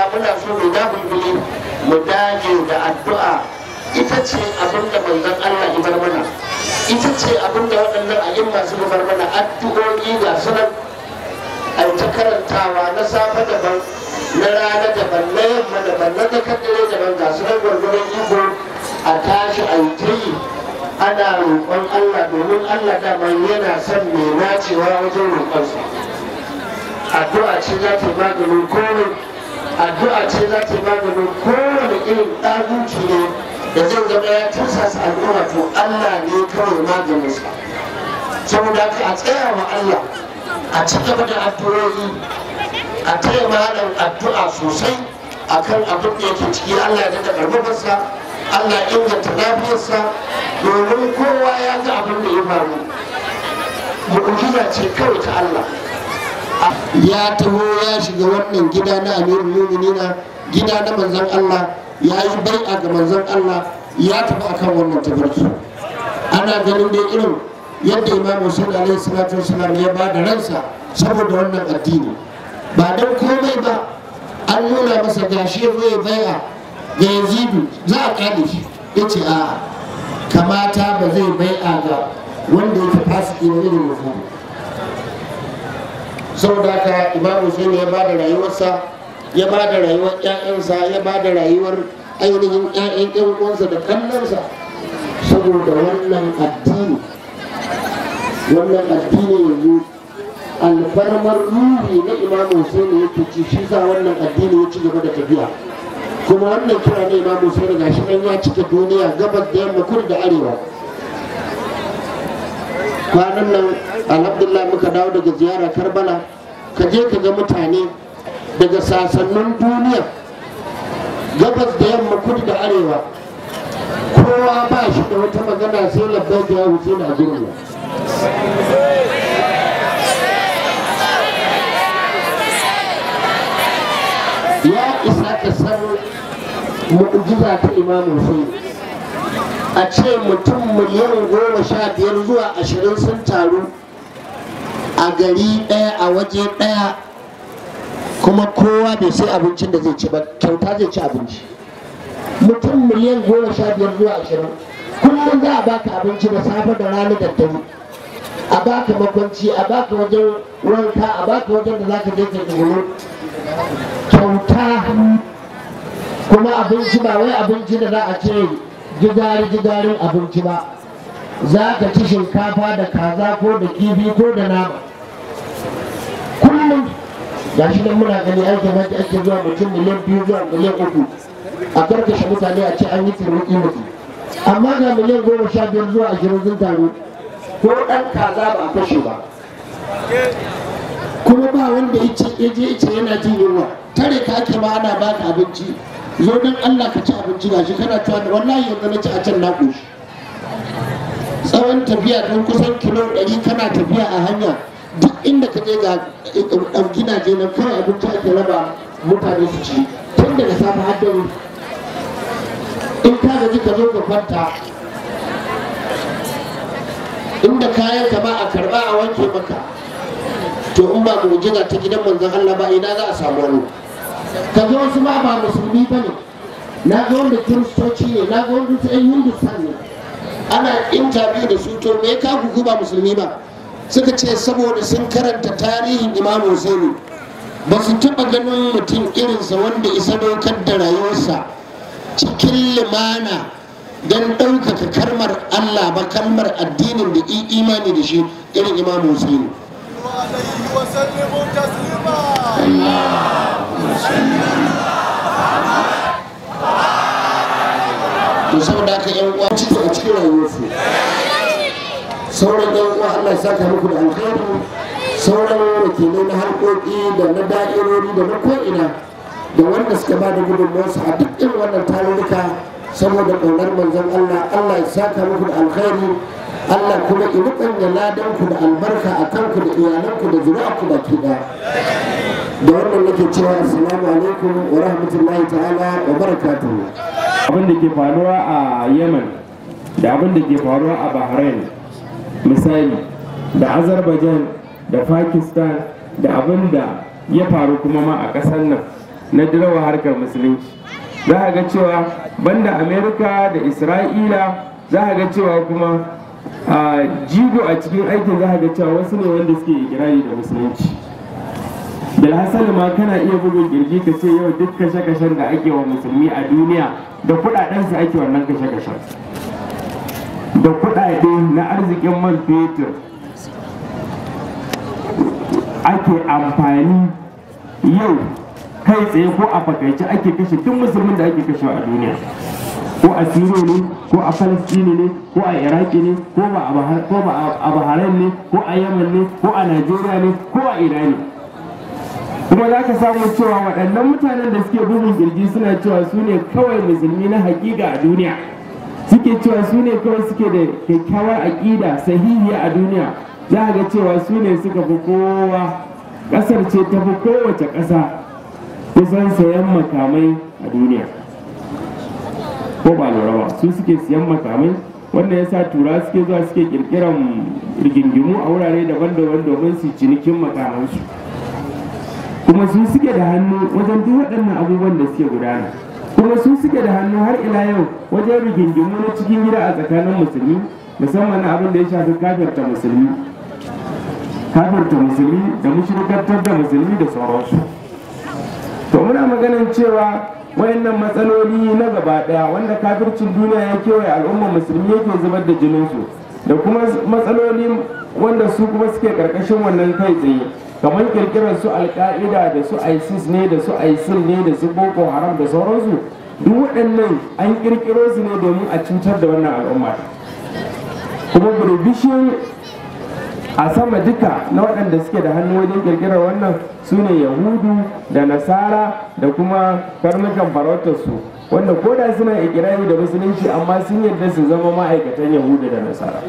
muna so mu da bulbuli mu dage da addu'a ita ce abin da manzon Allah ya bar mana ita ce abin da waɗannan a'imma suka bar mana addu'o'i ga sunan a ta karantawa na safe daban na rana daban na yamma daban na tsakar dare daban ga sunan gwargwaron iko a tashi a yi ta yi ana roƙon Allah domin Allah dama yana son mai nacewa wajen roƙonsa addu'a ce za ta yi maganin komai addu'a ce za ta yi maganin kowane irin ɗaguci ne da zai zama ya tursasa al'umma to Allah ne kawai maganinsa saboda haka a tsaya wa Allah a ci gaba da addu'o'i a taya malam addu'a sosai akan abin da yake ciki Allah ya daga karfafarsa Allah ya inganta lafiyarsa domin kowa ya ga abin da ya faru mu'jiza ce kawai ta Allah ya taho ya shiga wannan gida na amirul muminina gida na manzon Allah ya yi bai'a ga manzon Allah ya tafi akan wannan tabarki ana ganin dai irin yadda imam Hussein alaihi salatu wasalam ya ba da ransa saboda wannan addini ba don komai ba an nuna masa gashi ya zo ya bai'a ga yazidu za a kare shi ya ce a kamata ba zai bai'a ga wanda yake fasiki na irin yazidu saboda haka imam Hussein ya ba da rayuwarsa ya ba da rayuwar 'ya'yansa ya ba da rayuwar ainihin 'ya'yan 'yan uwansa da kallonsa saboda wannan addini wannan addini yanzu alfarmar ruhi na imamu Hussein yake ci shi sa wannan addini ya ci gaba da tafiya kuma wannan kira na imamu Hussein gashi nan ya cika duniya gabas da yamma kudu da arewa kwanan nan alhamdulillah muka dawo daga ziyara karbala ka je ka ga mutane daga sasannin duniya gabas da yamma kudu da arewa kowa ba shi da wata magana sai labbai da ya wuce na gurin ya isa ka san mu'jiza ta imamu Hussein a ce mutum miliyan goma sha biyar zuwa ashirin sun taru a gari ɗaya a waje ɗaya kuma kowa bai sai abincin da zai ci ba kyauta zai ci abinci mutum miliyan goma sha biyar zuwa ashirin kullum za a baka abinci da safe da rana da dare a baka makwanci a baka wajen wanka a baka wajen da zaka je ka tsoro kyauta kuma abinci ba wai abinci da za a ce gidari gidarin abinci ba za ka ci shinkafa da kaza ko da kifi ko da nama kullum ga shi nan muna gani aikin hajji ake zuwa mutum miliyan biyu zuwa miliyan uku a karkashe mutane a ce an yi turmuki mutu amma ga miliyan goma sha biyar zuwa ashirin sun taru ko ɗan kaza ba a kashe ba kuma ba wanda ya je ice yana jin yunwa tare ka ake ma ana baka abinci zo don Allah ka ci abinci gashi kana cewa da wallahi yanzu na ci a can na koshi tsawon tafiya don kusan kilo ɗari kana tafiya a hanya duk inda ka je ga ɗan gidaje na kawai abinci ake raba mutane su ci tun daga safe har dare in ka gaji ka zo ka kwanta inda kayan ka ba a karba a wanke maka to in ba mu'jiza ta gidan manzon Allah ba ina za a samu wani ka ga wasu ma ba musulmi ba ne na ga wanda kiristoci ne na ga wanda ɗan hindustan ne ana intabi da su to me ka ku ba musulmi ba suka ce saboda sun karanta tarihin imam Hussein ba su taɓa ganin mutum irinsa wanda isa dokar da rayuwarsa cikin limana don ɗaukaka kalmar Allah ba kalmar addinin da imani da shi irin imam Hussein عليه وسلموا تسليما to saboda haka yan uwa ciki a cikin rayuwarsu sauran yan uwa Allah ya saka muku da alkhairi sauran wakilai na harkoki da na da'irori da na ko'ina da wanda suka ba da gudunmuwarsu a duk irin wannan tarurruka saboda ƙaunar manzon Allah Allah ya saka muku da alkhairi Allah kuma ya rubanya ladanku da albarka a kanku da iyalanku da zuri'arku baki ɗaya da wannan nake cewa assalamu alaikum wa rahmatullahi ta'ala wa barakatuhu abin da ke faruwa a yemen da abin da ke faruwa a bahrain misali da azerbaijan da pakistan da abin da ya faru kuma ma a ƙasar nan na dirawa harkar musulunci za a ga cewa banda amerika da isra'ila za a ga cewa kuma a jigo a cikin aikin za a ga cewa wasu ne wanda suke ikirari da musulunci bilhassali ma kana iya bugun kirji ka ce yau duk kashe-kashen da ake wa musulmi a duniya da kudadensu ake wannan kashe-kashen da kudade na arzikin man fetur ake amfani yau kai tsaye ko a fakaice ake kashe duk musulmin da ake kashewa a duniya ko a siriya ne ko a falastini ne ko a iraki ne ko ba a bahrain ne ko a yaman ne ko a najeriya ne ko a irani kuma za ka samu cewa waɗannan mutanen da suke bugun kirji suna cewa su ne kawai musulmi na hakika a duniya suke cewa su ne kawai suke da kyakkyawar aƙida sahihiya a duniya za a ga cewa su ne suka fi kowa ƙasar ce ta fi kowace ƙasa kusan sayan makamai a duniya ko ba lura ba su suke siyan makamai wanda ya sa tura suke zuwa suke kirkiran rigingimu a wurare daban-daban domin su cinikin makamansu kuma su suke da hannu wajen duk waɗannan abubuwan da suke gudana kuma su suke da hannu har ila yau wajen rigingimu na cikin gida a tsakanin musulmi musamman abin da ya shafi kafirta musulmi kafirta musulmi da mushrikantar da musulmi da sauransu to muna maganin cewa wayannan matsaloli na gaba daya wanda kafircin duniya ya kewaye al'ummar musulmi yake zubar da jininsu da kuma matsaloli wanda su kuma suke karkashin wannan kai tsaye kamar kirkirar su alka'ida da su isis ne da su isil ne da su boko haram da sauransu duk waɗannan an kirkiro su ne domin a cutar da wannan al'umma kuma burbishin a sama duka na waɗanda suke da hannu wajen kirkirar wannan su ne yahudu da nasara da kuma karnukan farautarsu wanda ko da suna ikirari da musulunci amma sun yarda su zama ma'aikatan yahudu da nasara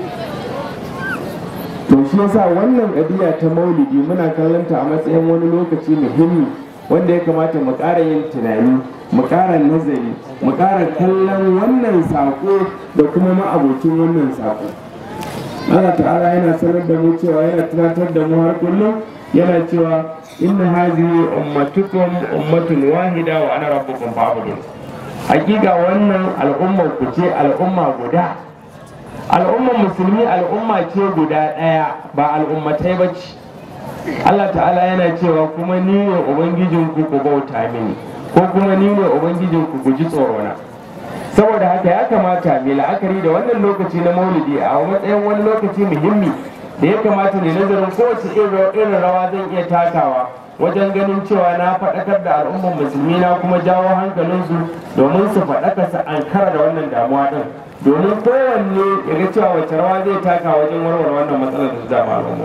to shi yasa wannan ƙabiya ta maulidi muna kallonta a matsayin wani lokaci muhimmi wanda ya kamata mu ƙara yin tunani mu ƙara nazari mu ƙara kallon wannan saƙo da kuma ma'abocin wannan saƙo Allah ta'ala yana sanar da mu cewa yana tunatar da mu har kullum yana cewa inna hazihi ummatukum ummatun wahida wa ana rabbukum fa'budun hakika wannan al'ummar ku ce al'umma guda al'ummar musulmi al'umma ce guda ɗaya ba al'ummatai ba ce Allah ta'ala yana cewa kuma ni ne ubangijinku ku bauta mini ko kuma ni ne ubangijinku ku ji tsorona saboda haka ya kamata mai la'akari da wannan lokaci na maulidi a matsayin wani lokaci muhimmi da ya kamata ne nazarin kowace irin rawa zan iya takawa wajen ganin cewa na faɗakar da al'ummar musulmi na kuma jawo hankalinsu domin su faɗaka su ankara da wannan damuwa ɗin domin kowanne ya ga cewa wace rawa zai taka wajen warware wannan matsalar da su dama al'umma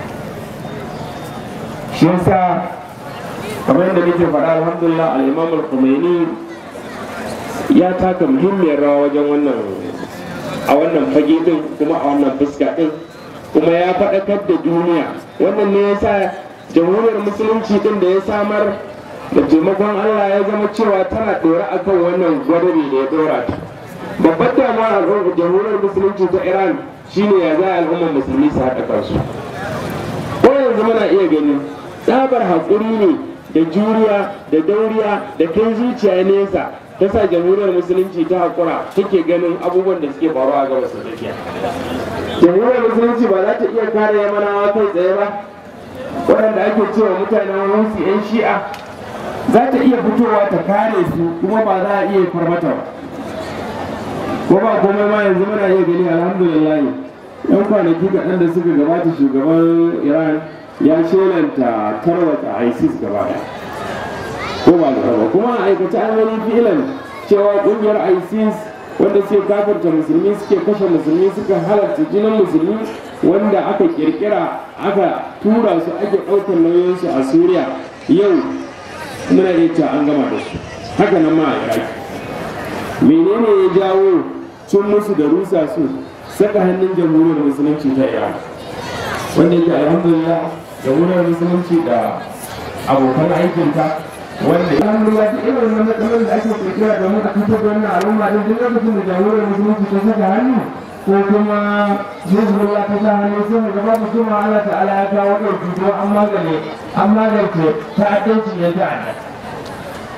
shi yasa kamar yadda nake faɗa alhamdulillah al-imam al-khumaini ya taka muhimmiyar rawa wajen wannan a wannan fage din kuma a wannan fuska din kuma ya faɗakar da duniya wannan ne ya sa jamhuriyar musulunci din da ya samar da taimakon allah ya zama cewa tana ɗora akan wannan gwadabi da ya ɗora ta babbar damuwa a jamhuriyar musulunci ta iran shine ya za al'ummar musulmi su haɗa kansu ko yanzu muna iya gani tsabar haƙuri ne da juriya da dauriya da kai zuciya nesa ta sa jamhuriyar musulunci ta haƙura take ganin abubuwan da suke faruwa a gabas da tsakiya jamhuriyar musulunci ba za ta iya kare yamanawa kai tsaye ba waɗanda ake cewa mutanen rusi 'yan shi'a za ta iya fitowa ta kare su kuma ba za a iya farmata ba ko ba komai ma yanzu muna iya gani alhamdulillah yan kwanaki kaɗan da suka gabata shugaban iran ya shelanta tarwata isis gaba ɗaya ko ba da ba kuma a aikace an gani fi'ilan cewa kungiyar isis wanda suke kafarta musulmi suke kashe musulmi suka halarta jinin musulmi wanda aka kirkira aka tura su ake ɗaukar nauyinsu a suriya yau muna iya cewa an gama da su haka nan ma a iraki menene ya jawo cin musu da rusa su saka hannun jamhuriyar musulunci ta iran wanda yake alhamdulillah jamhuriyar musulunci da abokan aikinta wanda ya hannu ya irin wannan matsalolin da ake kirkira domin a fitar da wannan al'umma din duk lokacin da jamhuriyar musulunci ta saka hannu ko kuma hezbollah ta sa hannu sai ga babu kuma Allah ta'ala ya kawo ɗauki ko an magane an magance ta'addanci ya ta'adda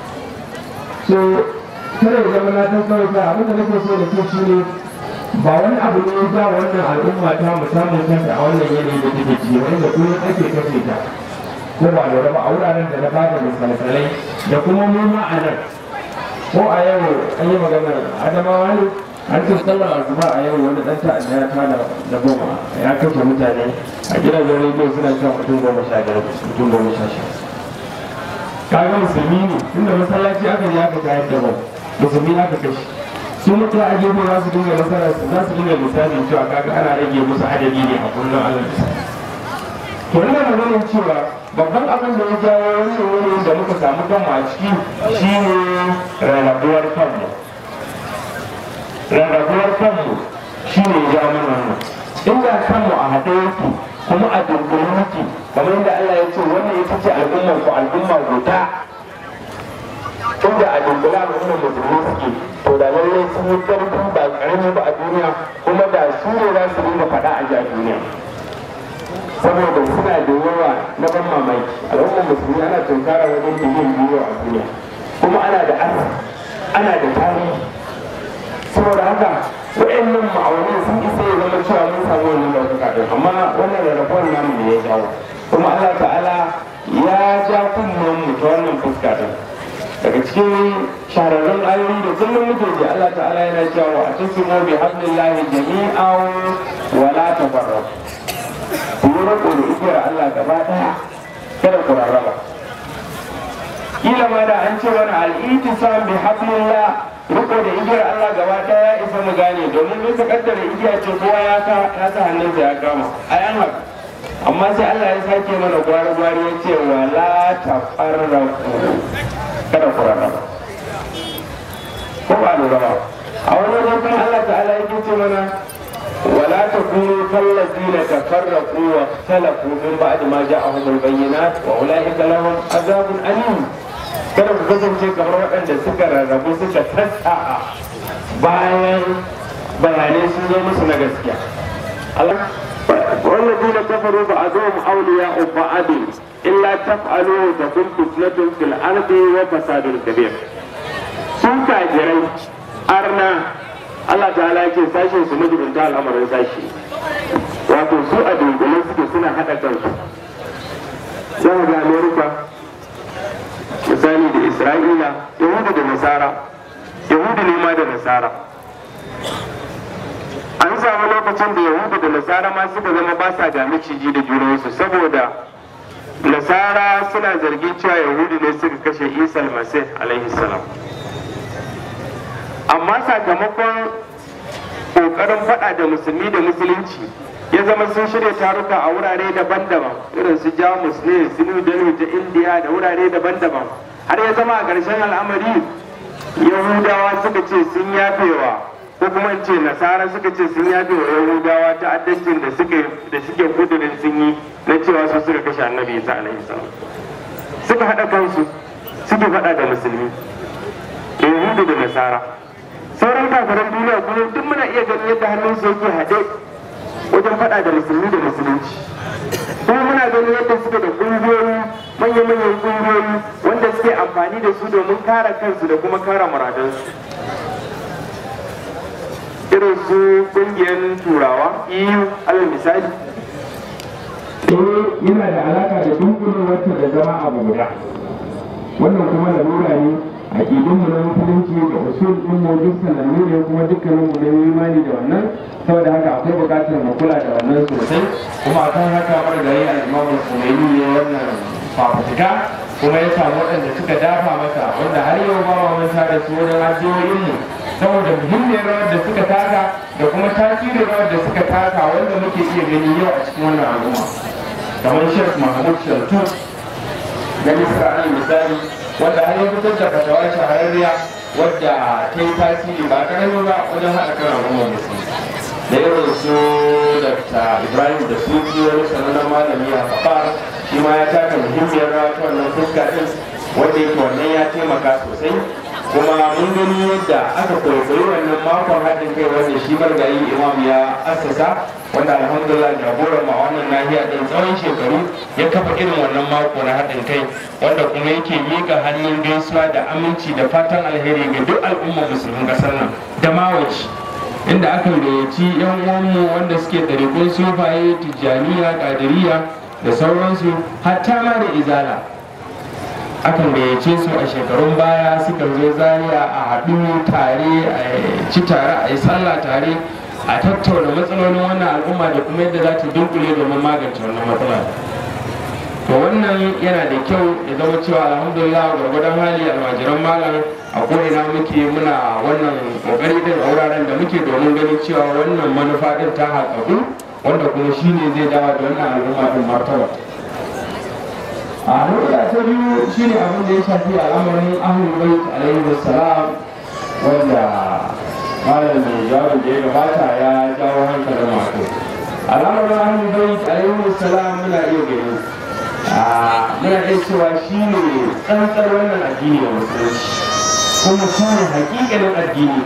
so kada ya zama na san kawai ta abin da nake so da ke shi ne ba wani abu ne ya ja wannan al'umma ta mu samun kanta a wannan yanayi da take ciki wanda kullum ake kashe ta ko ba lura ba a wuraren da na bada misalsalai da kuma mu ma a nan ko a yau an yi magana adamawa ne an ce sallar asuba a yau wani dan ta'adda ya tada da goma ya kashe mutane a gidajen rediyo suna cewa mutum goma sha biyar mutum goma sha sha kaga musulmi ne tunda masallaci aka je aka tayar da bau musulmi aka kashe su mutu a gefe za su dinga nasara za su dinga misalin cewa kaga ana rage musu adadi ne a kullum allah to ina maganin cewa babban abin da ya jawo wannan wurin da muka samu kanmu a ciki shine rarrabuwar kanmu rarrabuwar kanmu shine ya jawo mana wannan inda kanmu a haɗe yake kuma a dunkule muke kamar yadda Allah ya ce wannan ita ce al'ummar ku al'umma guda inda a dunkule al'ummar musulmi suke to da lallai sun yi ƙarfi ba ƙarami ba a duniya kuma da su ne za su dinga faɗa a ji a duniya saboda suna da yawa na ban mamaki al'ummar musulmi ana tunkara wajen biliyan biyu a duniya kuma ana da asa ana da tarihi saboda haka wa'annan ma'aunin sun isa ya zama cewa mun samu wannan ɗaukaka ɗin amma wannan rarrabuwar namu ne ya jawo kuma Allah ta'ala ya ja kunnen mu ta wannan fuska ɗin daga cikin shahararrun ayoyi da kullum muke ji Allah ta'ala yana cewa a tasimu bi hablillahi jami'an wa la tafarraqu ku yi riko da igiyar Allah gaba ɗaya kada ku rarraba kila ma da an ce wani al'itisam bi hablillah riko da igiyar Allah gaba ɗaya ya isa mu gane domin mun ka kaddara igiya ce kowa ya ka ya sa hannunsa ya kama ai an haka amma sai Allah ya sake mana gwari gwari ya ce wala tafarraqu kada ku rarraba ko ba lura ba a wani wajen Allah ta'ala yake ce mana ولا تكونوا كالذين تفرقوا واختلفوا من بعد ما جاءهم البينات واولئك لهم عذاب اليم kada ku kasance kamar waɗanda suka rarrabu suka sassa'a bayan bayanai sun zo musu na gaskiya والذين كفروا بعضهم أولياء بعض إلا تفعلوا تكون فتنة في الأرض وفساد كبير. سوء كاجرين أرنا Allah ta'ala yake sashen su majibinta al'amarin sashi wato su a dunkule suke suna haɗa kansu za ga amerika misali da isra'ila yahudu da nasara yahudu ne ma da nasara an samu lokacin da yahudu da nasara ma suka zama ba sa ga maciji da junansu saboda nasara suna zargin cewa yahudu ne suka kashe isa al-masih alaihi salam amma sakamakon kokarin faɗa da musulmi da musulunci ya zama sun shirya taruka a wurare daban-daban irin su jamus ne su new delhi ta indiya da wurare daban-daban har ya zama a ƙarshen al'amari yahudawa suka ce sun yafewa ko kuma in ce nasara suka ce sun yafewa yahudawa ta addancin da suke da suke kudurin sun yi na cewa su suka kashe annabi isa alaihi salam suka haɗa kansu suke faɗa da musulmi yahudu da nasara sauran kafiran duniya kuma duk muna iya ganin yadda hannun su yake haɗe wajen faɗa da musulmi da musulunci kuma muna ganin yadda suke da ƙungiyoyi manya-manyan ƙungiyoyi wanda suke amfani da su domin kare kansu da kuma kare muradansu irin su ƙungiyar turawa eu alal misali yana da alaka da dunkulewarta da zama abu guda wannan kuma lalura ne aƙidunmu na musulunci da usul ɗin mu duk sanannu ne kuma dukkanin mu ne imani da wannan saboda haka akwai buƙatar mu kula da wannan sosai kuma akan haka mara da yayi al-Imam Khomeini ne wannan fafutuka kuma ya samu waɗanda suka dafa masa wanda har yau ba ma manta da su wajen addu'o'in mu saboda muhimmiyar rawar da suka taka da kuma tasirin rawar da suka taka wanda muke iya gani yau a cikin wannan al'umma kamar Sheikh Mahmud Shaltut na Isra'il misali wanda har ya fitar da fatawa shahararriya wadda ta yi tasiri ba karami ba wajen haɗa kan al'ummar musulmi da irin su dr ibrahim da suki wani sanannen malami a kafar shi ma ya taka muhimmiyar rawa ta wannan fuska ɗin wanda yake wannan ya taimaka sosai kuma mun gani yadda aka kwaikwayi wannan makon haɗin kai wanda shi margayi imam ya assasa wanda alhamdulillah jagoran ma wannan nahiya ɗin tsawon shekaru ya kafa irin wannan mako na haɗin kai wanda kuma yake miƙa hannun gaisuwa da aminci da fatan alheri ga duk al'ummar musulmin ƙasar nan da mawaci inda aka gayyaci yan uwanmu wanda suke ɗariƙun sufaye tijjaniya ƙadiriya da sauransu hatta ma da izala akan gayyace su a shekarun baya suka zo zaria a haɗu tare a ci tare a yi sallah tare a tattauna matsalolin wannan al'umma da kuma yadda za ta dunkule domin magance wannan matsala to wannan yana da kyau ya zama cewa alhamdulillah gwargwadon hali almajiran malam a ko'ina muke muna wannan kokari din a wuraren da muke domin ganin cewa wannan manufa din ta haƙaƙu wanda kuma shine zai dawo da wannan al'umma din martaba a nuna ta biyu shine abin da ya shafi al'amarin ahlul bait alaihi wassalam wanda malam mai jawabin da ya gabata ya jawo hankalin masu al'amarin ahlul bait alaihi wassalam muna iya gani muna iya cewa shine tsantsar wannan addini da musulunci kuma shine hakikanin addini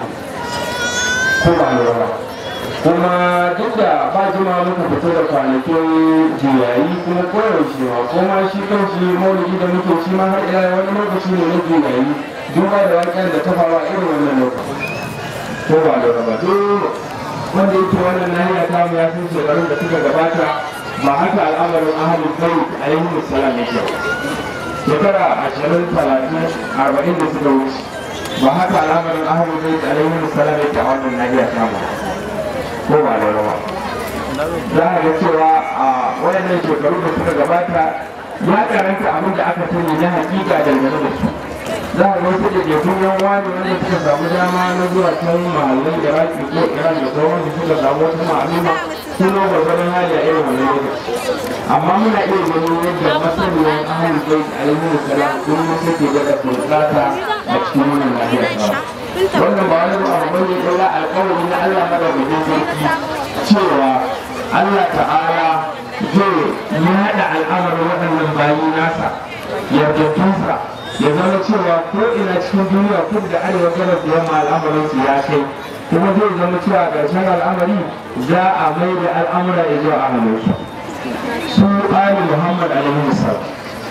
ko ba lura kuma duk da ba jima muka fito da kwanakin juyayi kuma koyaushe ma kuma shi kanshi maulidi da muke ci ma har ila wani lokaci ne na juyayi duba da waken da ta faru a irin wannan lokaci ko ba da ba duk wanda yake wannan nahiya ta mu ya san shekarun da suka gabata ba haka al'amarin ahalin kai alaihi salam yake shekara ashirin talatin arba'in da suka wuce ba haka al'amarin ahalin kai alaihi salam yake a wannan nahiya ta mu ko ba da rawa za a ga cewa a wayannan shekaru da suka gabata ya karanta abin da aka sani na hakika dangane da su za a ga wasu da jefun yan wani wanda suka samu dama na zuwa can mahallin iraki ko iran da sauran da suka samu wata ma'aluma sun zo gwargwadon hali a irin wani lokaci amma muna iya ganin yadda masaniyar ahalin kai alaihi salam sun mutu ke daga sultata a cikin wannan lahiyar wannan ba wani abu bane illa alƙawari na Allah madaukakin sarki cewa Allah ta'ala zai yaɗa al'amarin waɗannan bayi nasa yardattunsa ya zama cewa ko ina cikin duniya kudu da arewa gabas da yamma al'amarin su ya kai kuma zai zama cewa ƙarshen al'amari za a mai da al'amura ya zuwa ahalinsu su ali muhammad alaihi salam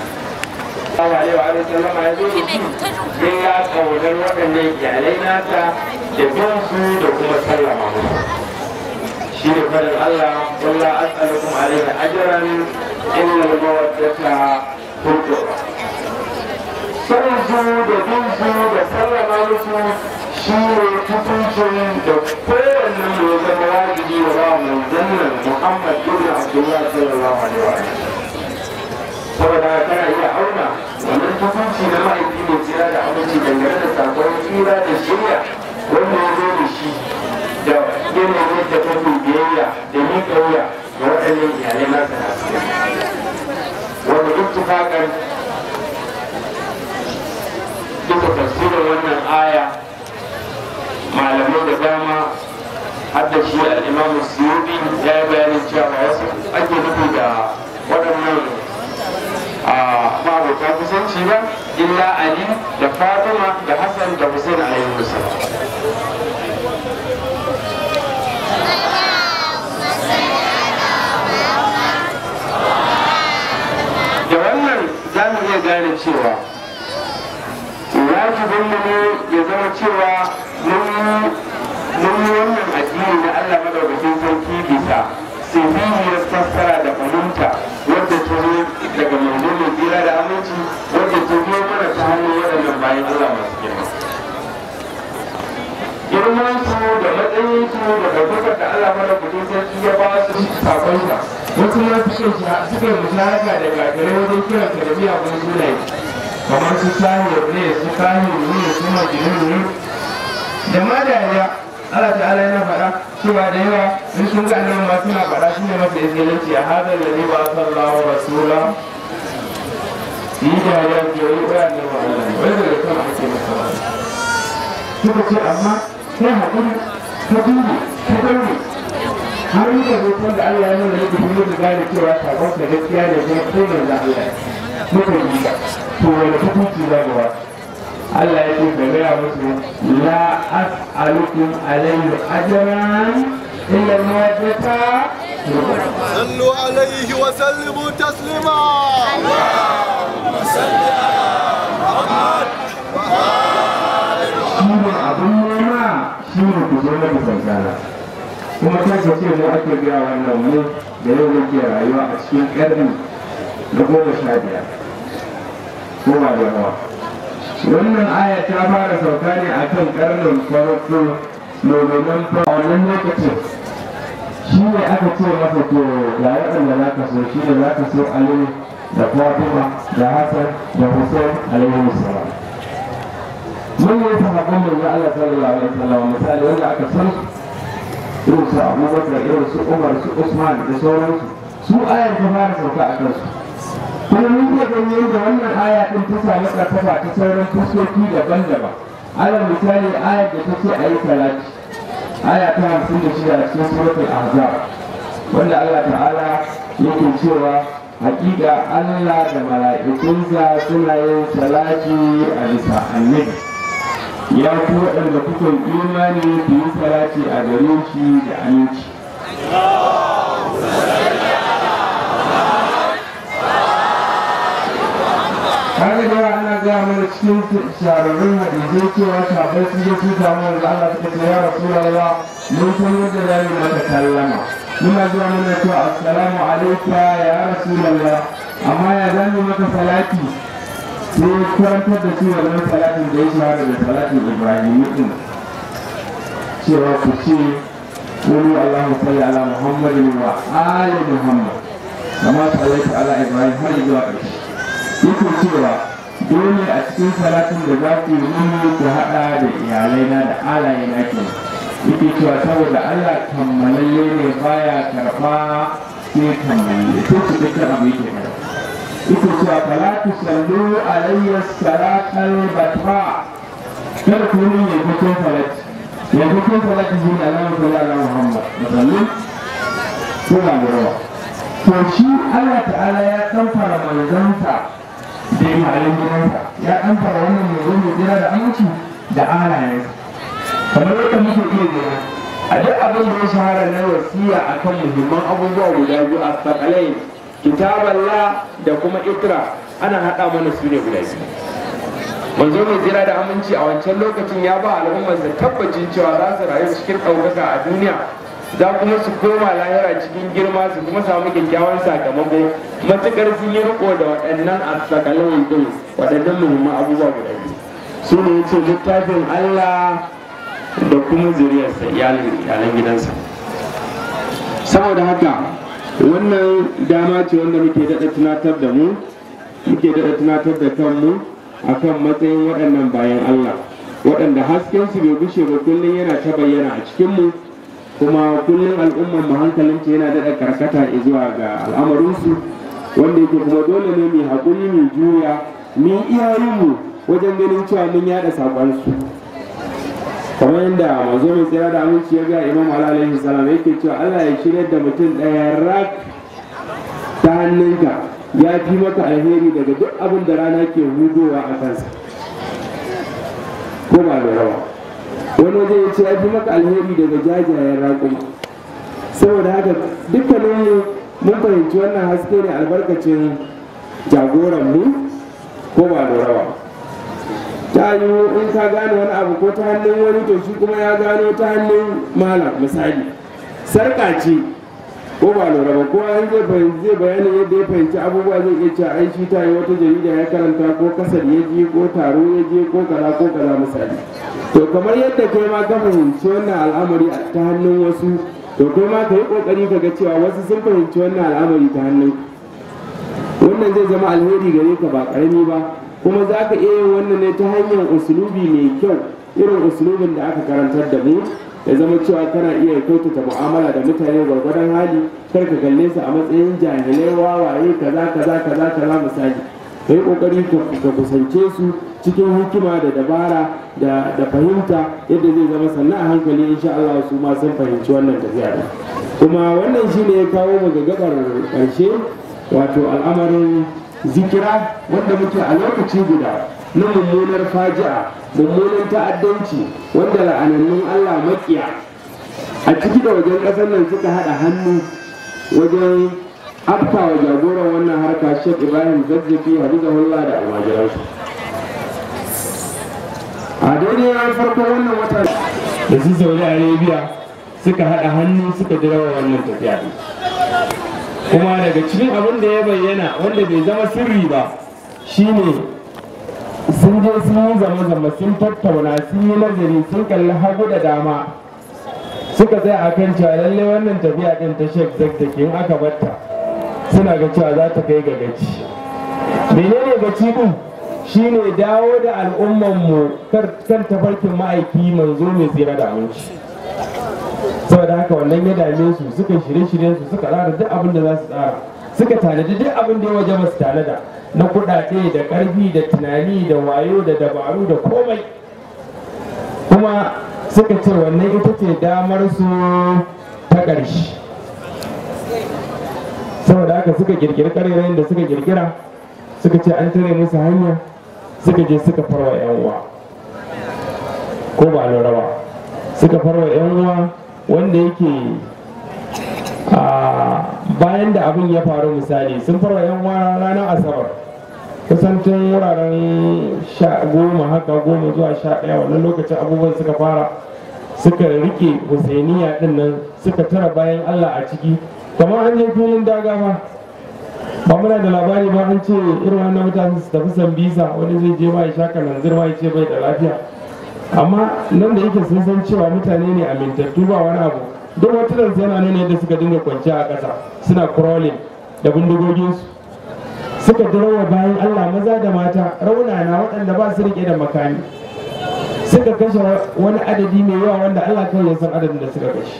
Allah alaihi wa sallama ya zo da shi sai ya kaunar waɗannan iyalai nasa da bin su da kuma sallama musu shi ne faɗin Allah wallah as'alukum alaihi ajran illa al-mawaddata turjuba sanin su da bin su da sallama musu shi ne tutuncin da kowanne mu zama wajibi wa ba mu jannan Muhammad ibn Abdullah sallallahu alaihi wa sallam saboda kana iya auna wannan tukunci na mahaifi mai tsira da aminci dangane da sakon tsira da shirya wanda ya zo da shi da yanayin da kake biyayya da miƙa wuya ga waɗannan iyalai nasa na wanda ittifaqan duka tafsirin wannan aya malamai da dama har da shi al'imamu suyubi ya yi bayanin cewa wasu ake nufi da waɗannan ma'abota kusanci ba illa ali da fatima da hassan da hussein alaihi wasallam da wannan za mu iya gane cewa wajibin mu ne ya zama cewa mun yi wannan addini na allah madaukakin sarki bisa sihihiyar fassara da fahimta wadda ta zo daga manzo mai tsira da aminci wadda ta zo mana ta hannun waɗannan bayan Allah masu girma. Girman su da matsayin su da ɗaukakar da Allah mana kudin sarki ya ba su sakon sa. Wasu ma suka suka musharaka da gagarai wajen kiran ka da miyagun sunaye. Kamar su sahir ne su kahir ne su majinun ne. Da ma dariya Allah ta'ala yana faɗa cewa da yawa in sun ga annabi ma suna faɗa shine masa izgilanci a hada da ne ba sallahu rasula yi da ya ke yi wa annabi Allah wai daga kan ake masa ba suka ce amma sai haƙuri ta dubi ta daure har yi da hoton da Allah ya nuna da kuma da gane cewa sakon da gaskiya ne kuma ko ne da Allah muka yi to wani hukunci za ga wasu Allah ya ce ka gaya musu la as'alukum alayhi ajran illa al-mawaddata صلوا عليه وسلموا تسليما shi ne abin nema shi ne ku zo na kusantana kuma ta ce ce mu ake gaya wannan mu da yau muke rayuwa a cikin ƙarni na goma sha biyar goma da yawa wannan aya ta fara sauka ne a kan ƙarnin farko domin fa a wannan lokacin shi ne aka ce masa to ga waɗanda za ka so shi ne za ka so aliyu da fatima da hassan da hussein alaihi salam mun yi sahabban manzo Allah sallallahu alaihi wasallam misali wanda aka san irin su Abubakar irin su Umar su Usman da sauransu su ayar ta fara sauka a kansu kuma mun iya ganin yadda wannan aya din ta samu karfafa ta sauran fuskoki daban-daban alal misali ayar da ta ce a yi salati aya ta hamsin da shida a cikin suratul ahzab wanda Allah ta'ala yake cewa hakika Allah da mala'ikunsa suna yin salati a bisa annabi ya ku waɗanda kuka imani ku yi salati a gare shi da aminci kaga da yawa ana gaya mana cikin shahararrun hadisai cewa shafai sun je su samu wanzu Allah suka ce ya Rasulullah mun san yadda za mu maka sallama muna zuwa muna cewa assalamu alaika ya Rasulullah amma ya za mu maka salati sai karantar da su wannan salatin da ya shahara da salatin Ibrahim din cewa ku ce wani Allahu salli ala Muhammadin wa ali Muhammad kama sallaita ala Ibrahim har zuwa ƙarshe yake cewa dole a cikin salatin da za ku yi mini ku haɗa da iyalaina da alayena ke yake cewa saboda Allah kammalalle ne baya karɓa sai kammalalle sai su dukkan abu yake karɓa yake cewa fala tu sallu alayya salatal batra kar ku yi ya fito salati ya fito salati shi ne Allah sallallahu alaihi Muhammad musallin suna da rawa to shi Allah ta'ala ya kamfara manzansa da imalan gidansa ya ɗan fara wannan mai mai jira da aminci da alayensa kamar yadda muke iya gina a duk abin da ya shahara na wasiya akan muhimman abubuwa guda biyu a sakalai kitaballa da kuma ikra ana haɗa mana su ne guda biyu manzo mai jira da aminci a wancan lokacin ya ba al'ummarsa tabbacin cewa za su rayu cikin ɗaukaka a duniya za kuma su koma lahira cikin girma su kuma samu kyakkyawan sakamako matukar sun yi riko da waɗannan asakalai din waɗannan muhimman abubuwa guda biyu su ne yace littafin Allah da kuma zuriyarsa iyalan gidansa saboda haka wannan dama ce wanda muke daɗa tunatar da mu muke daɗa tunatar da kanmu akan matsayin waɗannan bayan Allah waɗanda hasken su bai gushe ba kullum yana ta bayyana a cikinmu kuma kullum al'ummar mu hankalinta yana daɗa karkata zuwa ga al'amarinsu wanda yake kuma dole ne mai haƙuri mai juya mu iyayenmu wajen ganin cewa mun yaɗa saƙonsu kamar yadda manzo mai tsira da aminci ya ga imam alaihi salam yake cewa Allah ya shirya da mutum ɗaya rak ta hannunka ya fi maka alheri daga duk abin da rana ke hudowa a kansa ko ba da rawa wani waje ya ce ya fi maka alheri daga jajayen raƙuma saboda haka dukkanin mun fahimci wannan haske ne albarkacin jagoranmu ko ba da rawa ta yi in ka gane wani abu ko ta hannun wani to shi kuma ya gano ta hannun malam misali sarƙa ce ko ba lura ba ko an zai fahimci zai bayanin yadda ya fahimci abubuwa zai iya cewa ai shi ta yi wata jarida ya karanta ko kasar ya je ko taro ya je ko kaza ko kaza misali to kamar yadda kai ma ka fahimci wannan al'amari ta hannun wasu to kai ma ka yi kokari ka ga cewa wasu sun fahimci wannan al'amari ta hannun wannan zai zama alheri gare ka ba karami ba kuma za ka iya yin wannan ne ta hanyar usulubi mai kyau irin usulubin da aka karantar da mu ya zama cewa kana iya kyautata mu'amala da mutane gwargwadon hali kar ka kalle su a matsayin jahilai wawaye kaza kaza kaza kaza misali ka yi kokari ka kusance su cikin hikima da dabara da da fahimta yadda zai zama sannan a hankali insha Allah su ma sun fahimci wannan tafiya da kuma wannan shine ya kawo mu ga gabar karshe wato al'amarin zikira wanda muke a lokaci guda na mummunar faji'a mummunan ta'addanci wanda la'anannun Allah makiya a ciki da wajen ƙasar nan suka haɗa hannu wajen afkawa jagoran wannan harka Sheikh Ibrahim Zazzafi Hafizahullah da almajiransu a daidai farko wannan wata da su Saudi Arabia suka haɗa hannu suka jirawa wannan tafiya kuma daga cikin abin da ya bayyana wanda bai zama sirri ba shine sun je sun yi zama-zama sun tattauna sun yi nazari sun kalli hagu da dama suka tsaya a kan cewa lalle wannan tafiya ɗin ta shek zaktaki in aka batta suna ga cewa za ta kai ga gaci menene gaci ɗin shine dawo da al'ummanmu kan tafarkin ma'aiki manzo mai tsira da aminci saboda haka wannan ya dame su suka shirye-shiryen su suka tsara duk abin da za su tsara suka tanadi duk abin da ya waje masu tanada na kuɗaɗe da ƙarfi da tunani da wayo da dabaru da komai kuma suka ce wannan ita ce damar su ta ƙarshe saboda haka suka kirkiri ƙarerayen da suka kirkira suka ce an tare musu hanya suka je suka farwa 'yan uwa ko ba lura ba suka farwa 'yan uwa wanda yake bayan da abin ya faru misali sun farwa 'yan uwa ranar asabar kusan tun wuraren sha goma haka goma zuwa sha ɗaya wannan lokacin abubuwan suka fara suka rike husainiya din nan suka tara bayan allah a ciki kamar an je filin daga ba ba muna da labari ba an ce irin wannan mutane su tafi sambisa wani zai je ma ya sha kananzir ma ya ce bai da lafiya amma nan da yake sun san cewa mutane ne amintattu ba wani abu duk wata yana nuna yadda suka dinga kwanciya a ƙasa suna crawling da bindigoginsu suka dirawa bayan Allah maza da mata raunana waɗanda ba su rike da makami suka kashe wani adadi mai yawa wanda Allah kawai ya san adadin da suka kashe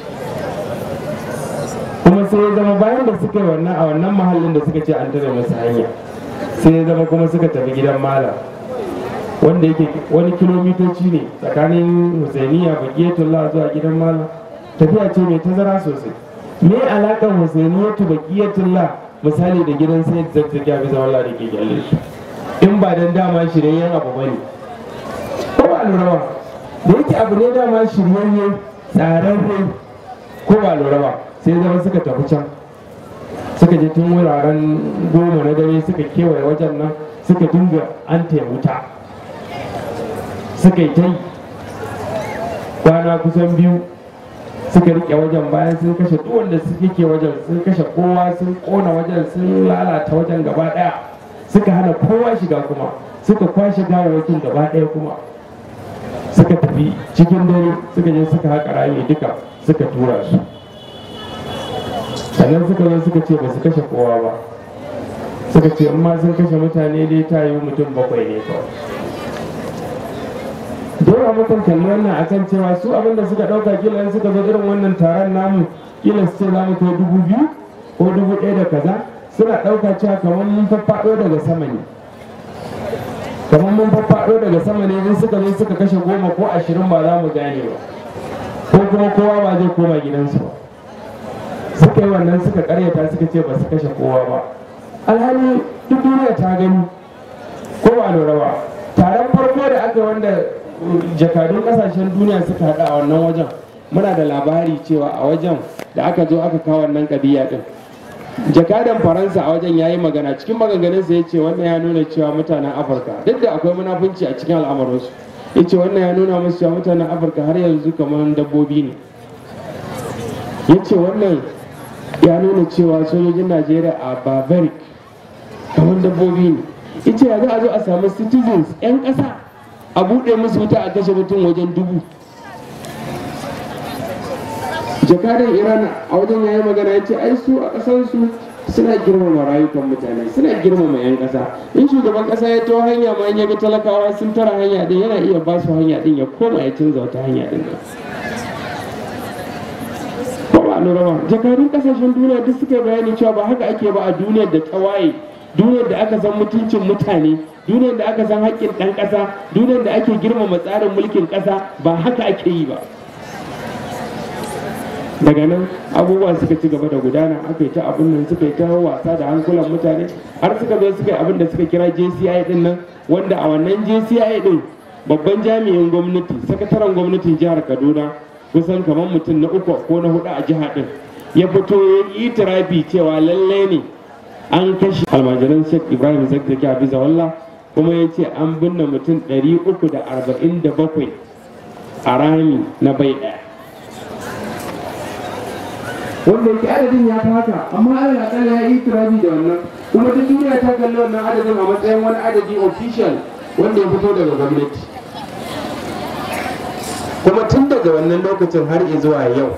kuma sai ya zama bayan da suka yi wannan a wannan mahallin da suka ce an tare musu hanya sai ya zama kuma suka tafi gidan malam wanda yake wani kilomitoci ne tsakanin husainiya bakiyatullah zuwa gidan malam tafiya ce mai tazara sosai me alaƙar husainiyatu bakiyatullah misali da gidan sai zazzaki ya fi zama Allah da ke gyalle shi in ba dan dama shiryayyen abu ba ne ko ba lura ba da yake abu ne dama shiryayye tsararre ko ba lura ba sai zama suka tafi can suka je tun wuraren goma na dare suka kewaye wajen nan suka dinga an wuta suka yi ta yi kwana kusan biyu suka rike wajen bayan sun kashe duk wanda suke ke wajen sun kashe kowa sun kona wajen sun lalata wajen gaba daya suka hana kowa shiga kuma suka kwashe gawawakin gaba daya kuma suka tafi cikin dare suka je suka haƙa rami duka suka tura su sannan suka zo suka ce ba su kashe kowa ba suka ce in ma sun kashe mutane dai ta yi mutum bakwai ne kawai dole mukan kalli wannan akan cewa su abin da suka ɗauka kila in suka zo irin wannan taron namu kila su ce za mu kai dubu biyu ko dubu ɗaya da kaza suna ɗauka cewa kamar mun faffaɗo daga sama ne kamar mun faffaɗo daga sama ne in suka zo suka kashe goma ko ashirin ba za mu gane ba ko kuma kowa ba zai koma gidansu ba suka yi wannan suka karyata suka ce ba su kashe kowa ba alhali duk duniya ta gani ko ba lura ba taron farko da aka wanda jakadun kasashen duniya suka haɗu a wannan wajen muna da labari cewa a wajen da aka zo aka kawo wannan ƙabiya ɗin jakadan faransa a wajen ya yi magana cikin maganganunsa ya ce wannan ya nuna cewa mutanen afirka duk da akwai munafunci a cikin al'amuransu ya ce wannan ya nuna musu cewa mutanen afirka har yanzu kamar dabbobi ne ya ce wannan ya nuna cewa sojojin najeriya a barbaric kamar dabbobi ne ya ce ya za a zo a samu citizens 'yan ƙasa a buɗe musu wuta a kashe mutum wajen dubu jakadan iran a wajen yayi magana ya ce ai su a ƙasarsu suna girmama rayukan mutane suna girmama 'yan ƙasa in shugaban ƙasa ya taho hanya ma in ya ga talakawa sun tara hanya din yana iya ba su hanya din ya koma ya canza wata hanya din nan ba ba lura ba jakadun ƙasashen duniya duk suka bayani cewa ba haka ake ba a duniyar da ta waye duniyar da aka san mutuncin mutane duniyar da aka san haƙƙin ɗan ƙasa duniyar da ake girmama tsarin mulkin ƙasa ba haka ake yi ba daga nan abubuwa suka ci gaba da gudana aka yi ta abin nan suka yi ta wasa da hankulan mutane har suka zo suka yi abin da suka kira JCI din nan wanda a wannan jci din babban jami'in gwamnati sakataren gwamnatin jihar kaduna kusan kamar mutum na uku ko na hudu a jiha din ya fito ya yi itirafi cewa lallai ne an kashe almajiran sheikh ibrahim zakzaki hafiza wallah kuma ya ce an binne mutum 347 a rami na bai ɗaya wanda yake adadin ya fi haka amma alal akalla ya yi turabi da wannan kuma duk duniya ta kalli wannan adadin a matsayin wani adadi official wanda ya fito daga gwamnati kuma tun daga wannan lokacin har zuwa yau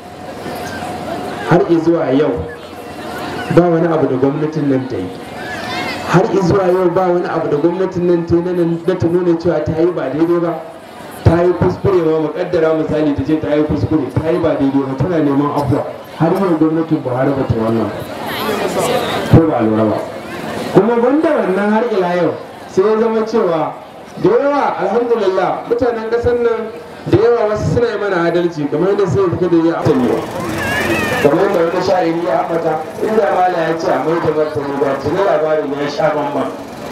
har zuwa yau ba wani abu da gwamnatin nan ta yi har zuwa yau ba wani abu da gwamnatin nan ta yi na ta nuna cewa ta yi ba daidai ba ta yi kuskure ma mukaddara misali ta ce ta yi kuskure ta yi ba daidai ba tana neman afuwa har yau gwamnatin buhari ba ta wannan ko ba lura ba kuma banda wannan har ila yau sai ya zama cewa da yawa alhamdulillah mutanen kasar nan da yawa wasu suna yi mana adalci kamar yadda sai fita da ya amfani kamar yadda wani sha'iri ya ambata inda mala ya ce a mai da martani ba tuni labarin ya sha bamban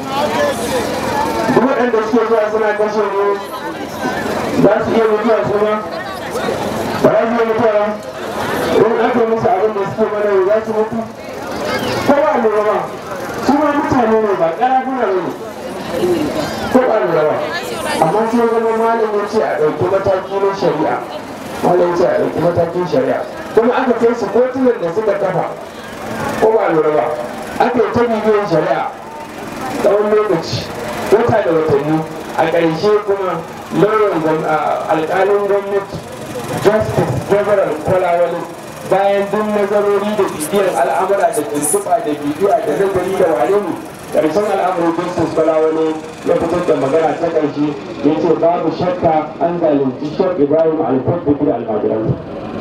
duk waɗanda suke zuwa suna kashe mu za su iya mutuwa su ma ba za su iya mutuwa in aka musu abin da suke mana za su mutu ko ba lura ba su ma mutane ne ba ƙarafuna ne ko ba lura ba amma sai zama malam ya ce a ɗauki mataki na shari'a malam ya ce a ɗauki matakin shari'a kuma aka kai su kotunan da suka kafa ko ba lura ba aka yi ta bibiyar shari'a tsawon lokaci wata da watanni a ƙarshe kuma lauyan alƙalin gwamnati justice general kwalawali bayan duk nazarori da bibiyar al'amura da tuntuɓa da bibiya da nazari da wane ne ƙarshen al'amuran justice kwalawali ya fitar da magana ta ƙarshe ya ce babu shakka an zalunci shek ibrahim alfadda da almajiransa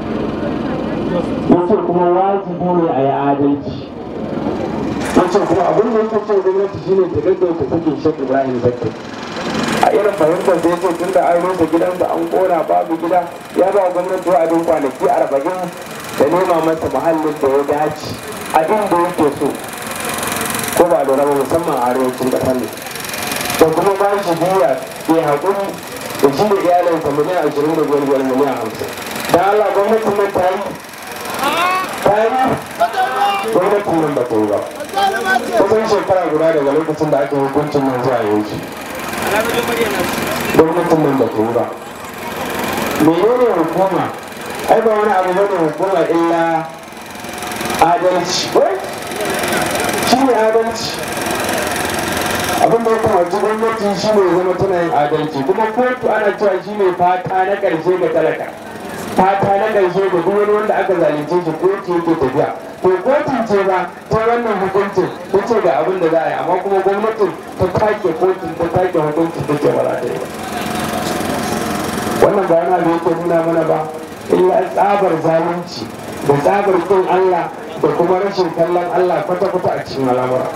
ya ce kuma wajibi ne a yi adalci ya ce kuma abin da yake ce gwamnati shine ta gaggauta sakin shek ibrahim zakka a irin fahimtar da yake tun da an rusa gidansa an kona babu gida ya ba gwamnati wa'adin kwanaki arba'in da nema masa muhallin da ya dace a inda yake so ko ba da raba musamman a arewacin ƙasar ne da kuma ba shi biya ke haƙuri da shi da iyalinsa miliyan ashirin da biyar biyar miliyan hamsin da Allah gwamnatin nan ta yi ta yi gwamnatin nan ba ta yi ba kusan shekara guda daga lokacin da aka yi hukuncin nan zuwa yanzu gwamnatin nan ba ta yi ba menene hukuma ai ba wani abu bane hukuma illa adalci shi ne adalci abin da ya kamaci gwamnati shi ne zama tana yin adalci kuma kotu ana cewa shi ne fata na ƙarshe ga talaka fata na ƙarshe ga duk wani wanda aka zalunce shi kotu yake tafiya to kotun ce ba ta wannan hukuncin ta ce ga abin da za a yi amma kuma gwamnatin ta take kotun ta take hukuncin ta ce ba za ta yi ba wannan ba yana da yake nuna mana ba illa tsabar zalunci da tsabar kin Allah da kuma rashin kallon Allah kwata-kwata a cikin al'amura.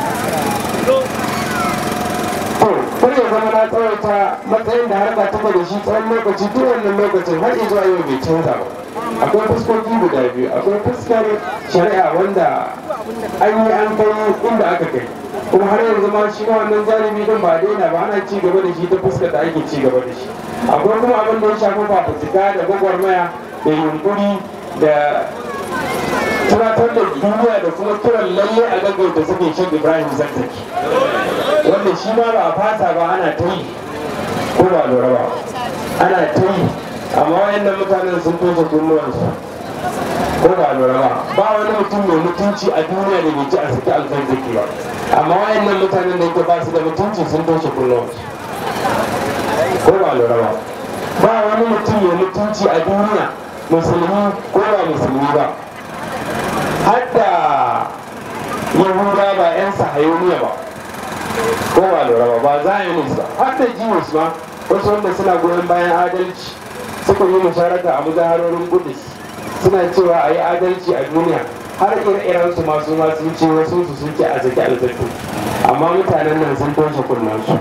To, kar ya zama na tsawaita matsayin da harka ta da shi tsawon lokaci tun wannan lokacin har zuwa yau bai canza ba. Akwai fuskoki guda biyu, akwai fuskar shari'a wanda an yi an kai inda aka kai. kuma har yanzu ma shi ma wannan zalimi din ba daina ba ana ci gaba da shi ta fuskar da ake ci gaba da shi. Akwai kuma abin da ya shafi fafutuka da gwagwarmaya da yunkuri da tunatar da duniya da kuma kiran lalle a gaggauta suke shan ibrahim zakzaki wanda shi ma ba a fasa ba ana ta yi ko ba lura ba ana ta yi amma wayannan mutanen sun toshe kunnuwansu ko ba lura ba ba wani mutum mai mutunci a duniya da bai ci a saki alzazzaki ba amma wayannan mutanen da ke ba su da mutunci sun toshe kunnuwansu ko ba lura ba ba wani mutum mai mutunci a duniya musulmi ko ba musulmi ba hadda yahuda ba 'yan sahayoniya ba ko ba lura ba ba zionist ba hadda jews ba wasu wanda suna goyon bayan adalci suka yi musharaka a muzaharorin kudus suna cewa a yi adalci a duniya har ire-iren su masu masu ce wasu su sun ce a zaki alzaki amma mutanen nan sun toshe kunnen su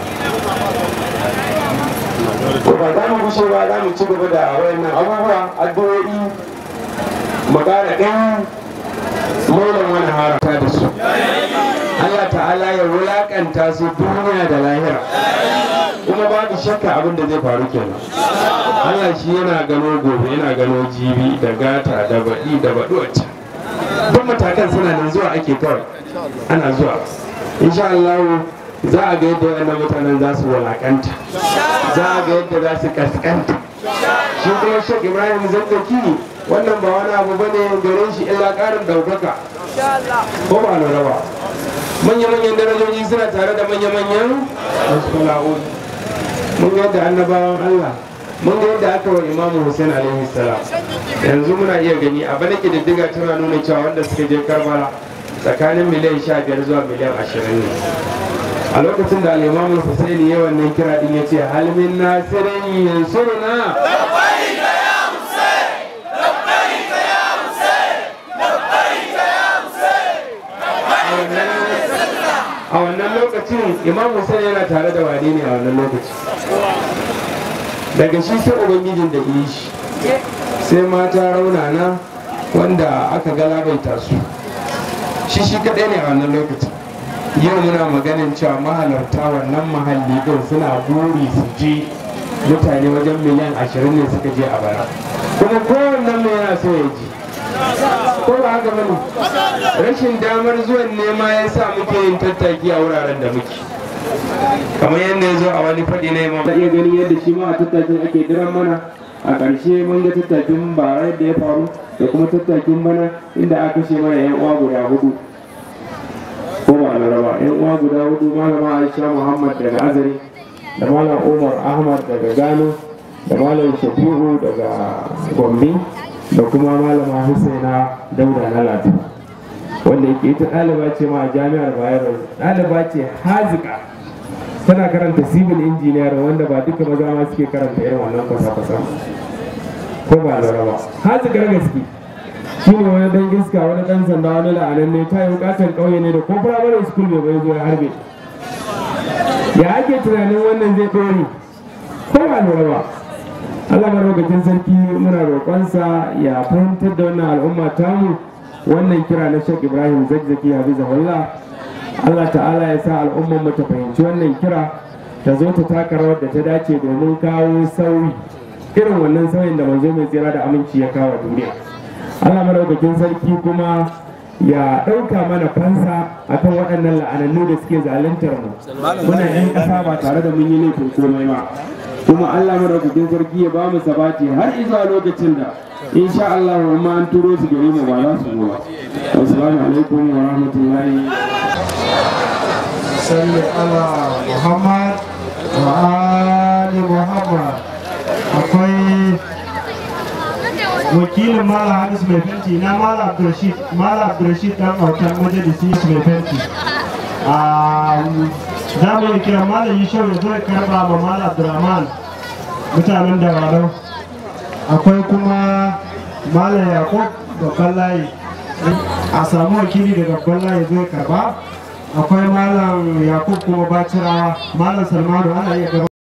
to ba za mu gushe ba za mu ci gaba da wayannan abubuwa addu'o'i mu ƙara ɗan maulan wani harata da su Allah ta'ala ya wulakanta su duniya da lahira kuma babu shakka abin da zai faru kenan Allah shi yana gano gobe yana gano jibi da gata da baɗi da baɗi wacce duk matakan suna nan zuwa ake kawai ana zuwa insha Allah za a ga yadda wannan mutanen za su wulakanta za a ga yadda za su kaskanta shi kuma shek ibrahim zazzaki wannan ba wani abu bane gare shi illa ƙarin ɗaukaka ko ba lura ba manya-manyan darajoji suna tare da manya-manyan maskula'un mun ga yadda annabawan Allah mun ga yadda aka wa imamu Hussein alaihi salam yanzu muna iya gani a bana kididdiga tana nuna cewa wanda suka je Karbala tsakanin miliyan sha biyar zuwa miliyan ashirin ne a lokacin da al'imamu Hussein ya wannan kira din ya ce halmin nasirin yansuruna a wannan lokacin imam Hussein yana tare da wane ne a wannan lokaci daga shi sai ubangijin da yi shi sai mata raunana wanda aka galabaita su shi shi kadai ne a wannan lokacin yau muna maganin cewa mahalarta wannan mahalli din suna buri su je mutane wajen miliyan ashirin ne suka je a bara kuma kowannen mai yana so ya ji ko ba haka bane rashin damar zuwan nema ya sa muke yin tattaki a wuraren da muke kamar yadda ya zo a wani faɗi na imam iya gani yadda shi ma a tattakin ake diran mana a ƙarshe mun ga tattakin bara da ya faru da kuma tattakin bana inda aka kashe mana yan uwa guda hudu ko ba a laraba yan uwa guda hudu malama aisha muhammad daga azari da malam umar ahmad daga gano da malam shafi'u daga gombe da kuma malama husaina dauda na latu wanda yake ita ɗaliba ce ma a jami'ar bayero ɗaliba ce hazika tana karanta civil engineer wanda ba duka maza ma suke karanta irin wannan kwasa-kwasa ko ba lura ba hazikar gaske shi ne wani dan iska wani dan sanda wani la'anan ne ta yi bukatar ƙauye ne da ko firamare school bai bai zo ya harbe ya ake tunanin wannan zai ɗore ko ba lura ba Allah madaukakin sarki muna roƙonsa ya fahimtar da wannan al'umma tamu wannan kira na Sheikh Ibrahim Zakzaki Hafizahullah Allah ta'ala ya sa al'ummar mu ta fahimci wannan kira ta zo ta taka rawar da ta dace domin kawo sauyi irin wannan sauyin da manzo mai tsira da aminci ya kawo duniya Allah madaukakin sarki kuma ya ɗauka mana fansa akan waɗannan la'anannu da suke zaluntar mu muna 'yan ƙasa ba tare da mun yi laifin komai ba kuma Allah madaukakin sarki ya ba mu sabati har izuwa lokacin da insha Allah ma an turo su gare mu ba za su zo ba assalamu alaikum wa rahmatullahi salli ala muhammad wa ali muhammad akwai wakilin mala hamis mai fenti na mala abdurrashid mala abdurrashid dan autan majalisi mai fenti za mu yi kira malam yi shau ya zo ya karba ma malam abdurrahman mutanen da warau akwai kuma malam yakub babban layi a samu wakili daga babban layi zo ya karba akwai malam yakub kuma bacirawa malam salmanu ana iya gaba